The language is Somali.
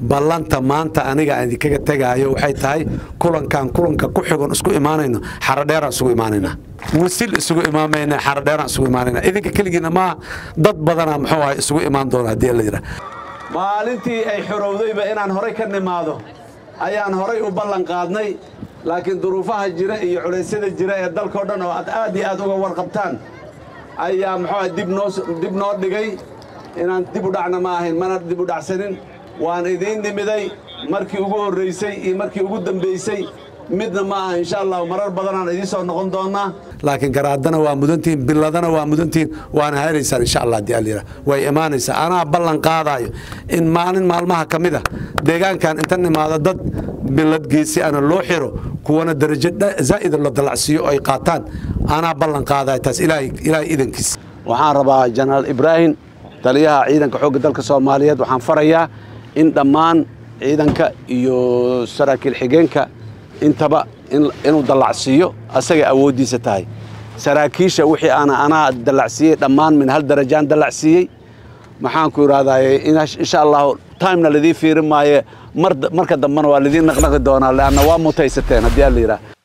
ballanta maanta aniga aan idinkaga tegaayo waxay tahay kulankan kulanka ku xigon isku imaanayno xaradheeraan isugu imaanaynaa wasil isugu imaamayna xaradheeraan isugu imaanaynaa idinka keligiina maaha dad badanaa muxuu ahay isugu imaan doona haddii la yidhaah maalintii ay xorowdayba inaan horay ka nimaado ayaan horay u ballan qaadnay laakiin duruufaha jira iyo culaysyada jira ee dalkao dhan oo aad aad iyo aad uga warqabtaan ayaa muxuu dib noo dib noo dhigay inaan dib u dhacna ma ahayn mana dib u dhacsanin waan idiin nimiday markii ugu horraysay iyo markii ugu dambaysay midna ma aha insha allah marar badanaan idiin soo noqon doonnaa laakiin garaadana waa mudantihiin biladana waa mudantihiin waana helaysaan insha allah haddii allayidhaah way imaanaysaa anaa ballan qaadaayo in maalin maalmaha ka mid ah deegaankan inta nimaado dad bilad geesi ana loo xiro kuwana darajo zaa'ida la dalacsiiyo ay qaataan anaa ballan qaadaayo taas ilaahay ilaahay idankiis waxaan rabaa jenaraal ibraahim taliyaha ciidanka xoogga dalka soomaaliyeed waxaan farayaa in dhammaan ciidanka iyo saraakiil xigeenka intaba inuu dallacsiiyo asagay awooddiisa tahay saraakiisha wixii aana anaa dallacsiiyey dhammaan min hal darajaan dallacsiiyey maxaanku idhahdaaye insha allahu timena lidii fiirin maaye marka dambena waa lidiin naqnaqi doonaa leanna waa mutaysateen haddii alla yidhaah